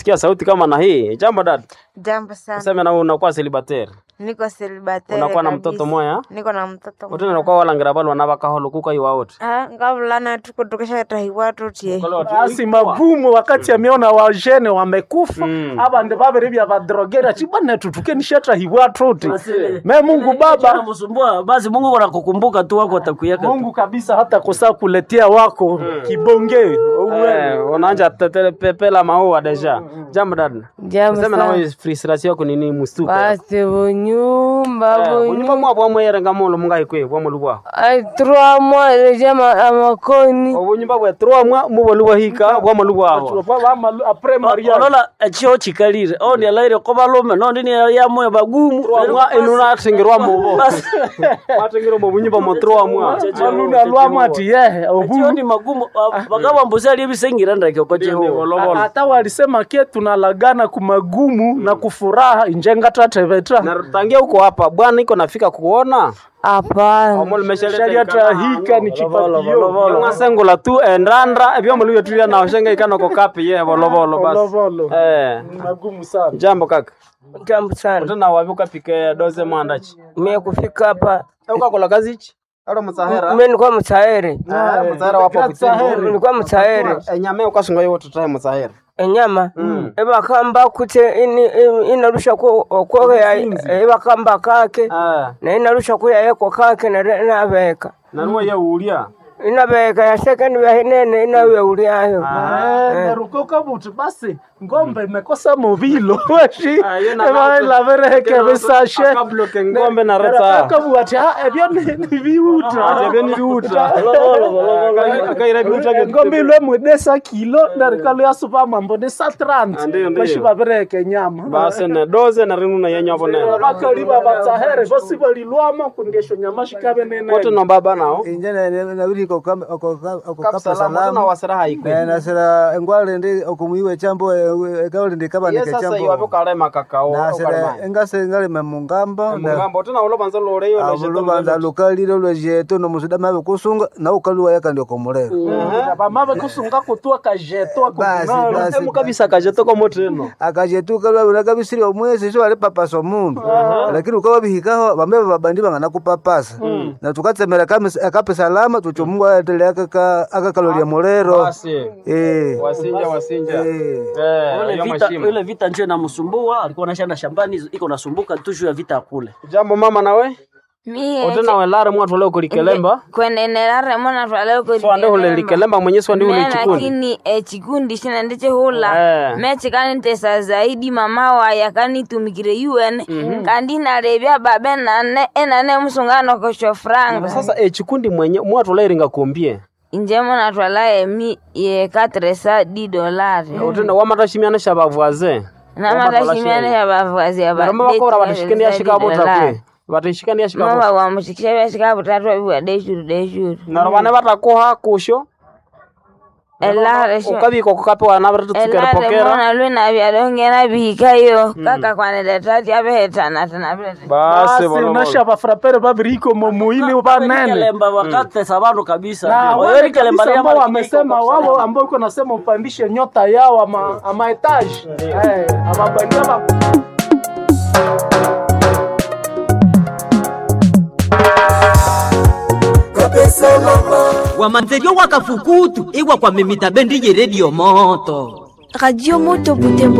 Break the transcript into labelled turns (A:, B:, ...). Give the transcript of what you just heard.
A: sikia sauti kama na hii. Jambo dad.
B: Jambo sana.
A: Useme na wewe unakuwa celibatere.
B: Niko celibatere.
A: Unakuwa na
B: kabisa.
A: mtoto moya?
B: Niko na mtoto
A: Wote unakuwa walangira balo wanabakaholo kuka iwa wote.
B: Ah, ngavulana tuko tukishatahiwa tutie.
C: basi magumu wakati ameona wajene wamekufa
A: Mm.
C: abande babere bya badrogera chibana tutuke nishata hiwa tuti me Mungu Baba
D: msumbua basi Mungu anakukumbuka tu wako atakuyaka
C: Mungu kabisa hata kosa kuletea wako kibonge
A: Eh, unaanja tetele pepela maua deja. Jambo dad.
E: Jambo
A: Useme na
E: sana.
A: wewe frustration yako ni nini mustuka?
E: Basi bunyumba
A: Unyumba
E: bunyumba
A: mwa bwa mwere ngamolo mungai kwe bwa mulubwa.
E: ai trois mois leja ma- amakoni
A: Obunyumba bwa 3 mwa muboluwa hika bwa mulubwa abo.
C: apres mariage
D: olola ekyo kikalire oni alaire ko balume nondi ni yamwe bagumu
A: Mwa inuna tingirwa mubo.
D: Basi.
A: Matingiro mu bunyumba mo 3 mwa.
C: maluna lwamo ati yehe
D: ekyo
C: obu
D: ni magumu bagaba mbuzi ali ebisengira ndake ko Jehova
C: hata walisema ke tunalagana kumagumu na kufuraha injenga tateveta
A: Na tangia huko hapa bwana iko nafika kuona.
E: hapana
A: Omol
C: sharia
A: meshaleta
C: trahika ni chipatio
A: ngasengula tu endandra ebyo muluyo tulia na oshenga ikano ko kapi ye volovolo basi.
C: Volovolo.
A: Eh.
C: Ni magumu sana
A: Jambo kaka.
E: jambo sana
A: Tena wapi ukapike doze mwandachi.
E: mie kufika hapa
A: Ukakola kazi ichi? Alo msahera.
E: mie nilikuwa msaere
A: Ah, msahera wapo kutembo.
E: nilikuwa msaere
A: Enyame ukasunga yote tahe msahera.
E: enyama ebakamba kute ini- ini- inarusha ku- okwoya ebakamba kake
A: Ah.
E: na inarusha kuyayeko kake nare- inabeka
A: Na nuwa ye ulia.
E: inabeka yasekeni vyahinene inawyeulyayo
C: nerukoka buti basi ngombe imekosa movilo weshi
A: Ah, yo na gato.
C: elavereheke bisashe
A: Akabloke ngombe na reta.
C: kabuati ebyo ni ni biuta
A: Ebyo ni biuta. Akaira biuta byo.
C: ngombe ilwe mwedesa kilo ndarikalo yasupa mambo ni sa
A: Ah,
C: 30
A: ndiyo, ndiyo.
C: bashi bavereheke nyama
A: Basi ne doze na rinu na yenyo bonene.
C: bakaliba batsahere bosi balilwama kungesho nyama shikabe nene
A: Kote no baba nao.
F: inje nabiri okokapa
A: Salama tuna
F: salama
A: wasira haikwe.
F: Eh, nasira engwale ndi okumuiwe chambo ekawuli ndi
A: Ye
F: kabanike
A: sasa iwapo
F: chambo
A: kalema kakao.
F: nasira engase ngalime mungamba
A: Mungambo tena ulo banza lore yo lo
F: lubanza lukalile lwejeto nomusuda mabe kusunga na ukaliwa yaka ndio komulero
C: bamave kusunga kutua kajeto
F: basi
C: akukunalo
F: basi
A: Emu kabisa kajeto ko moteno.
F: akajetuka lwabula kabisiri omwezi so ali papasa omundu lakini ukawa bihikaho bambe babandi bangana kupapasa na tukatsemera kamis- akape salama tucho mungu aetele akakalolia mulero
A: Basi.
F: Eh,
A: Wasinja wasinja.
F: eh.
A: Eh,
D: ile
A: hiyo
D: vita
A: mashimo.
D: ile vita njo inamsumbua alikuwa anashanda shambani iko nasumbuka tu juu ya vita kule
A: Jambo mama nawe?
B: Mie
A: Otena welare mwatu leo kulikelemba.
B: kwenenelare mona twaleo
A: So ande hule likelemba mwenye so ndi hule chikundi.
B: lakini eh, chikundi shina ndiche hula
A: Eh.
B: mechikani ntesa zaidi mama waya kanitumikire un kandi narebya babe nane enane musungano kosho franga
A: Sasa e chikundi mwenye mwatu leo ringa kumbie.
B: inje mona twala emi ye katresa di dolari
A: Otena wamatashimiana shabavuaze.
B: namatashimiane ya bavazi ya
A: Baramba bakora batashikani yashika bota kwe. Batashikani yashika bota.
B: mama wamushikisha byashika butatu abiwa deshuru deshuru
A: Na robane batakoha kusho.
B: elare sho
A: Ukabiko kukape wana batu tukere
B: elare
A: pokera.
B: mona lwena byalongena bihikayo kaka kwanele tati abehetana tana bilete
A: Basi
C: basi
A: bolo.
C: unasha bafrapere babiriko momuini banene
D: kelemba wakatesa bantu kabisa
C: na
D: Oyo
C: wale
D: kelemba
C: kabisa
D: lya
C: ambao
D: mariki
C: wamesema
D: iko
C: wao ambao iko nasema upandishe nyota yao ama ama etage eh ababandia ba
G: wamanzeliyo wakafukutu iwa kwa mimita bendi ye redio moto
H: Radio Moto Butembo